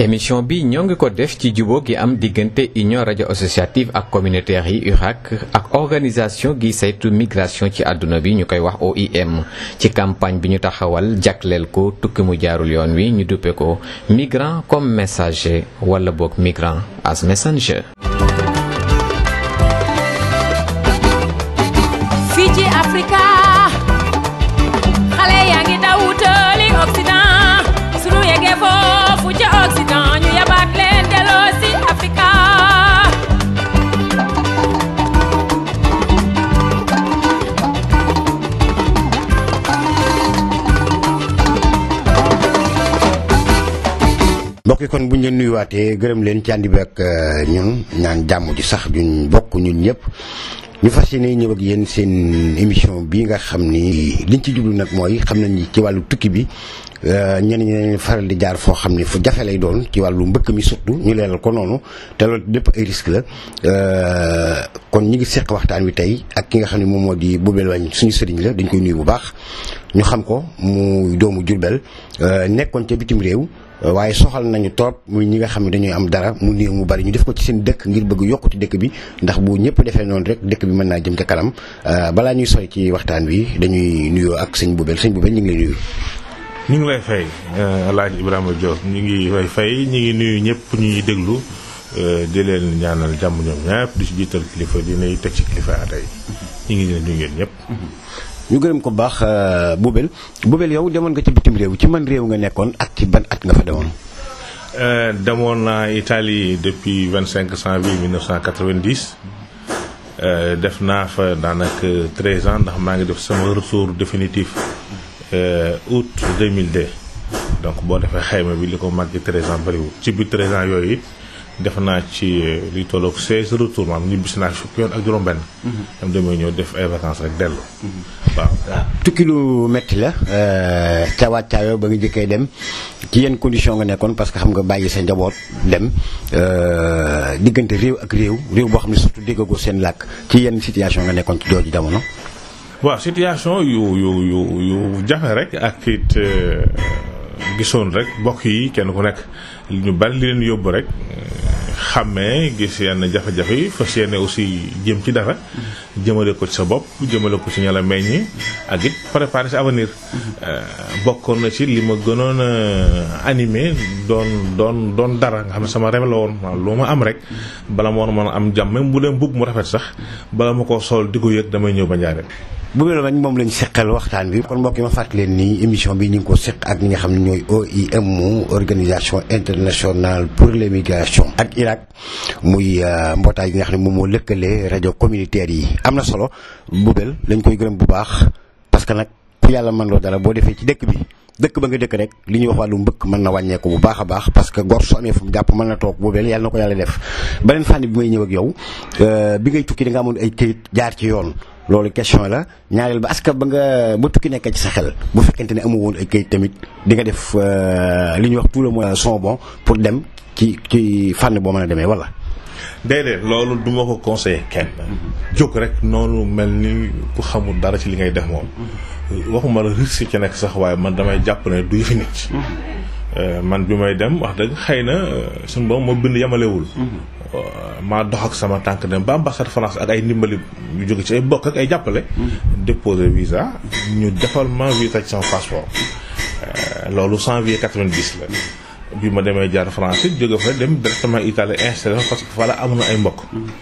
émission bi ñoo ngi ko def ci jubóo gi am diggante union rajo associative ak communautaire yi URAC ak organisation gi saytu migration ci àdduna bi ñu koy wax OIM ci campagne bi ñu taxawal jagleel ko tukki mu jaarul yoon wi ñu duppe ko migrant comme messager wala boog migrant as messenger. fii ci Afrika xale yaa ngi daw wutali Occident sunu yeggee foofu ca Occident ñu yabaat leen delloo si Afrika mbokk yi kon bu ñu leen nuyuwaatee gërëm leen ci ànd bi ak ñun ñaan jàmm ji sax duñ bokk ñun ñëpp ñu fas yéene ñëw ak yéen seen émission bii nga xam ni liñ ci jublu nag mooy xam nañ ni ci wàllu tukki bi ñenn ñi dañuy faral di jaar foo xam ni fu jafe lay doon ci wàllu mbëkk mi surtout ñu leeral ko noonu te loolu lépp ay risque la kon ñi ngi seq waxtaan wi tey ak ki nga xam ne moom moo di Boubel Wagne suñu sëriñ la dañ koy nuyu bu baax ñu xam ko mu doomu Jurbel nekkoon ca bitim réew waaye soxal nañu trop muy ñi nga xam ne dañuy am dara mu néew mu bari ñu def ko ci seen dëkk ngir bëgg yokkute dëkk bi ndax bu ñëpp defee noonu rek dëkk bi mën naa jëm ca kanam balaa ñuy sori ci waxtaan wi dañuy nuyoo ak sëñ Boubel sëñ Boubel ñu ngi lay nuyu. ñu ngi lay fay El Hadj Ibrahima Diop ñu ngi lay fay ñu ngi nuyu ñëpp ñuy déglu di leen ñaanal jàmm ñoom ñëpp di ci jiital kilifa dinay teg ci kilifa tey ñu ngi leen nuyu ngeen ñëpp. ñu gërëm ko baax Boubel Boubel yow demoon nga ci bitim réew ci man réew nga nekkoon ak ci ban at nga fa demoon. demoon naa Italie depuis 25 janvier 1990 def naa fa daanaka 13 ans ndax maa ngi def sama retour définitif août 2002 donc boo defee xayma bi li ko màgg 13 ans bëriwul ci biir 13 ans yooyu it def naa ci li tolloog 16 retour maanaam ñibbisi naa fukki yoon ak juróom-benn. am demee ñëw def ay vacances rek dellu. waaw waaw tukki lu metti la ca wàccaayoo ba nga jëkkee dem ci yenn condition nga nekkoon parce que xam nga bàyyi sa njaboot dem diggante réew ak réew réew boo xam ne surtout déggagoo seen làkk ci yenn situation nga nekkoon ci jooju jamono. waaw situation yu yu yu yu jafe rek ak it gisoon rek mbokk yi kenn ku nekk ñu bari li leen yóbbu rek. xàmmee gis yenn jafe-jafe yi fas yéene aussi jëm ci dara jëmale ko ci sa bopp jëmale ko ci ña la meññi ak it préparer sa avenir bokkoon na ci li ma gënoon a animé doon doon doon dara nga xam ne sama rêve la woon waaw lu ma am rek bala ma woon mën a am jàmm même bu dee mbubb mu rafet sax bala ma ko sol di ko yëg damay ñëw ba njaareem Boubel Wagne moom lañ seqal waxtaan bi kon mbokk yi ma fàttali leen nii émission bi ñu ngi ko seq ak ñi nga xam ne ñooy OIM organisation internationale pour l'immigration ak Irak muy mbootaay yi nga xam ne moom moo lëkkale rajo communautaire yi am na solo Boubel lañ koy gërëm bu baax parce que nag ku yàlla mën loo dara boo defee ci dëkk bi dëkk ba nga dëkk rek li ñuy wax wàllu mbëkk mën na wàññeeku bu baax a baax parce que gor su amee fu mu jàpp mën na toog Boubel yàlla na ko yàlla def beneen fànn bi may ñëw ak yow bi ngay tukki da nga amoon ay këyit jaar ci yoon loolu question la ñaareel ba aska ba nga ba tukki nekkee ci sa xel bu fekkente ne amu woon ay këyit tamit di nga def li ñuy wax tout le monde son bon pour dem ci ci fànn boo mën a demee wala. déedéet loolu du ma ko conseillé kenn. jóg rek noonu mel ni ku xamul dara ci li ngay def moom. waxuma la risque ci nekk sax waaye man damay jàpp ne du yëfi nit. man bi may dem wax dëgg xëy na suñu boobu moo bind yamalewul. maa dox ak sama tànk dem ba ambassade France ak ay ndimbali yu jóge ci ay bokk ak ay jàppale. déposer visa ñu defal ma visa ci sama passeport. loolu janvier 90 la. bi ma demee jaar France it jóge fa dem directement Italie installé fa parce que fa la amoon na ay mbokk.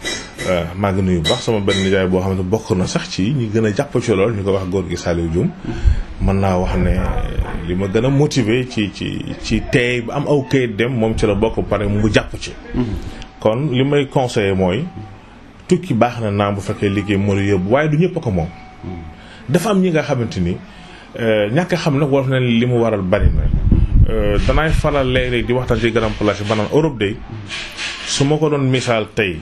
maa ngi nuyu bu baax sama benn nijaay boo xam ne bokk na sax ci ñi gën a jàpp ci lool ñu ko wax góor gi Saliou Dioum. mën naa wax ne li ma gën a motiver ci ci ci tey ba am aw kayit dem moom ci la bokk pare mu jàpp ci. kon li may conseiller mooy tukki baax na naam bu fekkee liggéey moo la yóbbu waaye du ñëpp a ko moom. dafa am ñi nga xamante ni ñàkk a xam nag war na li mu waral bari na. danaay faral léeg-léeg di waxtaan ci grand place ba naan Europe day su ma ko doon misaal tey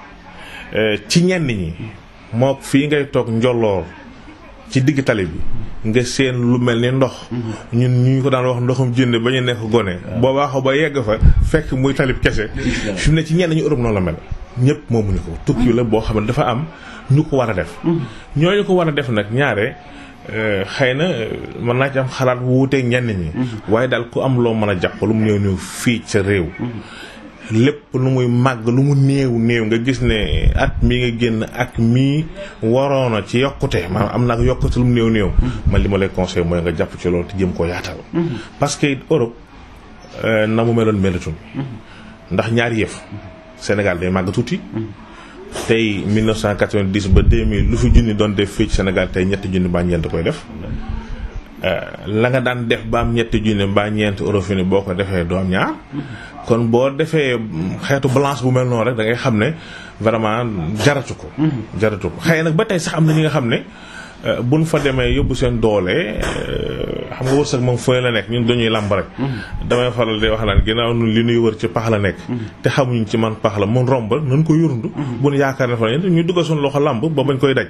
ci ñenn ñi moo fii ngay toog njolloor ci digg tali bi nga seen lu mel ni ndox ñun ñu ko daan wax ndoxum jënd ba ñu nekk gone boo waaxoo ba yegg fa fekk muy talib kese fi mu ne ci ñenn ñu Europe noonu la mel ñëpp moomuñu ko tukki la boo xam ne dafa am ñu ko war a def ñooñu ko war a def nag ñaare xëy na mën naa ci am xalaat wuuteeg ñenn ñi. waaye daal ku am loo mën a jàpp lu mu néew néew fii ca réew. lépp lu muy màgg lu mu néew néew nga gis ne at mi nga génn ak mii waroon a ci yokkute maanaam am na ak yokkute lu mu néew néew. man li ma lay conseil mooy nga jàpp ci loolu te jëm koo yaatal. parce que Europe na mu meloon melatul. ndax ñaari yëf. Sénégal day màgg tuuti. tey 1990 ba 2000 lu fi junni doon def fii ci Sénégal tey ñetti junni mbaa ñeent koy def. la nga daan def ba am ñetti junni mbaa ñeent euro fi ni boo ko defee doo am ñaar. kon boo defee xeetu balance bu mel noonu rek da ngay xam ne vraiment jaratu ko. jaratu ko xëy nag ba tey sax am na ñi nga xam ne buñ fa demee yóbbu seen doole xam nga wërsëg moom fooy la nekk ñun dañuy làmb rek. damay faral di wax naan ginnaaw ñun li ñuy wër ci pax la nekk. te xamuñ ci man pax la mun romb nañ ko yurundu. bu ñu yaakaar ne fa la ñu duggal suñu loxo làmb ba bañ koy daj.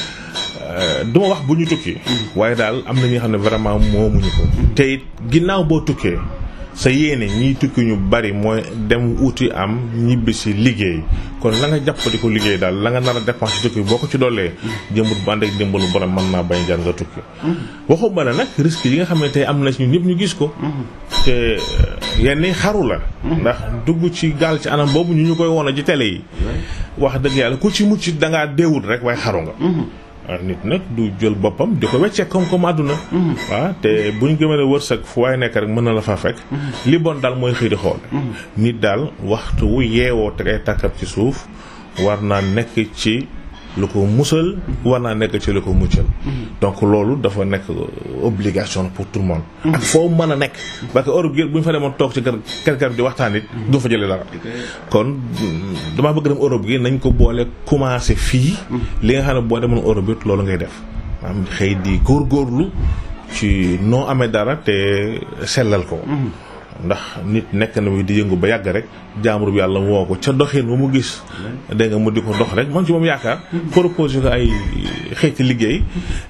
du ma wax bu ñu tukki. waaye daal am na ñi nga xam ne vraiment moomuñu ko. te it ginnaaw boo tukkee. sa yéene ñiy tukki ñu bari mooy dem uti am ñibbi si liggéey kon la nga jàpp di ko liggéey daal la nga nar a dépense tukki boo ko ci dollee jëmbut bu ànd ak dimbalu borom mën naa bañ jar nga tukki waxuma ne nag risque yi nga xam ne tey am na ci ñun ñëpp ñu gis ko te yenn xaru la ndax dugg ci gaal ci anam boobu ñu ñu koy won ci télé yi wax dëgg yàlla ku ci mucc dangaa deewut rek waaye xaru nga nit nag du jël boppam di ko weccee koom-koom àdduna waaw te bu ñu gëmee ne wërsëg fu waaye nekk rek mën na la faa fekk li bon daal mooy xëy di xool nit daal waxtu wu yeewoo te ay tàkkab ci suuf war naa nekk ci lu ko musal war naa nekk ci lu ko muccal donc loolu dafa nekk obligation pour tout le monde ak foo mën a nekk parce que Europe gi bu ñu fa demoon toog ci kër kër di waxtaan it du fa jëlee dara kon damaa bëgg dem Europe gi nañ ko boole commencé fii li nga xam ne boo demoon Europe it loolu ngay def maanaam xëy di góorgóorlu ci noo amee dara te sellal ko ndax nit nekk na wi di yëngu ba yàgg rek jaamur bi yàlla woo ko ca doxin ba mu gis dégg nga mu di ko dox rek moom ci moom yaakaar proposé ko ay xeeti liggéey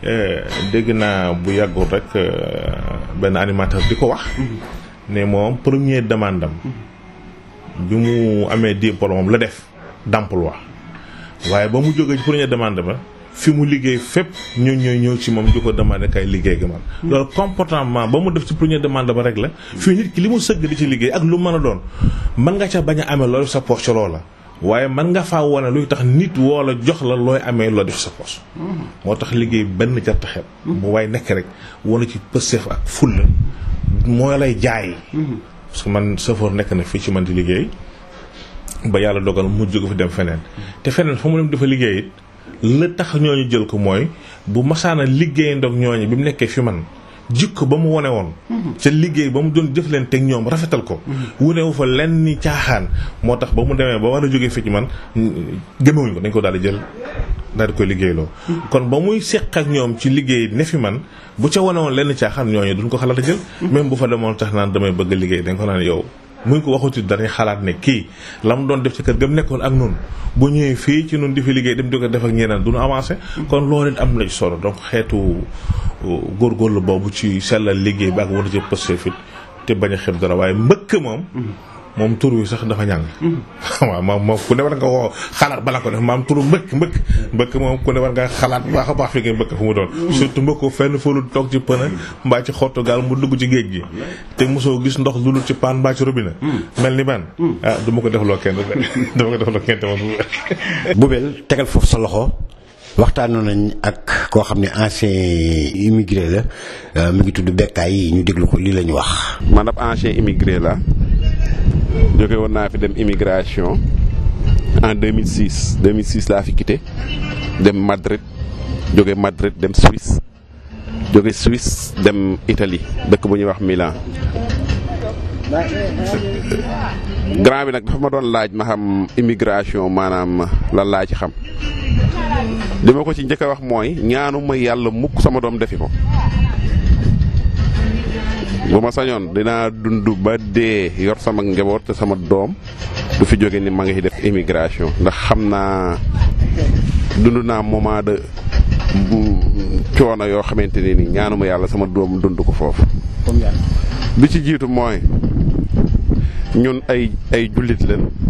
dégg naa bu yàggul rek benn animateur di ko wax ne moom premier demande am bi mu amee diplôme am la def d'emploi waaye ba mu jógee ci premier demande ba fi mu liggéey fépp ñoo ñooy ñëw ci moom di ko demandé kay liggéey gi man loolu comportement ba mu def ci première demande ba rek la fii nit ki li mu sëgg di ci liggéey ak lu mën a doon mën nga ca bañ a amee loolu sa poche loola waaye mën nga faa wane luy tax nit woo la jox la looy amee loo def sa poche moo tax liggéey benn jar taxet bu waaye nekk rek wane ci pësteef ak fulla moo lay jaay parce que man chauffeur nekk na fii ci man di liggéey ba yàlla dogal mu jóge fi dem feneen te feneen fa mu dem dafa liggéey it la tax ñooñu jël ko mooy bu masaana liggéey ndoog ñooñu bi mu nekkee fi man jikko ba mu wone woon ca liggéey ba mu doon jëf leen teg ñoom rafetal ko wunewu fa lenn ni caaxaan moo tax ba mu demee ba war a jógee fi ci man gëmewuñ ko dañ ko daal di jël daal di koy liggéeyloo kon ba muy seq ak ñoom ci liggéey ne fi man bu ca wone woon lenn caaxaan ñooñu duñ ko xalaat a jël même bu fa demoon tax naan damay bëgg liggéey dañ ko naan yow muñ ko waxuti dañuy xalaat ne kii la mu doon def ci kër ga mu nekkoon ak nun bu ñëwee fii ci nun di fi liggéey dem di ko def ak ñeneen du ñu avancé kon loolu it am na ci solo donc xeetu góorgóorlu boobu ci sellal liggéey bi ak war a jëpp pëste fit te bañ a xeeb dara waaye mbëkk moom moom tur wi sax dafa ñàng waaw moom moom ku ne war nga woo xalaat bala ko def maam turu mbëkk mbëkk mbëkk moom ku ne war nga xalaat bu baax a baax fi ngay mbëkk fu mu doon surtout mbëkko fenn fa lu toog ci pëna mbaa ci xottu gaal mu dugg ci géej gi te mosoo gis ndox lu dul ci paan mbaa ci robinet mel ni man ah du ma ko defloo kenn dama ko defloo kenn te moom Boubel tegal foofu sa loxo waxtaanoon nañ ak koo xam ne ancien immigré la mu ngi tudd Bekkaay yi ñu déglu ko lii la ñu wax man ab ancien immigré la jóge woon naa fi dem immigration en 2006 2006 laa fi quitté dem Madrid jóge Madrid dem Suisse jóge Suisse dem Italie dëkk bu ñuy wax Milan grand bi nag dafa ma doon laaj ma xam immigration maanaam lan laa ci xam li ma ko ci njëkk a wax mooy ñaanu ma yàlla mukk sama doom defi ko bu ma sañoon dinaa dund ba dee yor sama njaboot te sama doom du fi jóge ni ma ngi def immigration ndax xam naa dund naa moment de coono yoo xamante ne ni ñaanuma yàlla sama doom dund ko foofu. bi ci jiitu mooy ñun ay ay jullit leen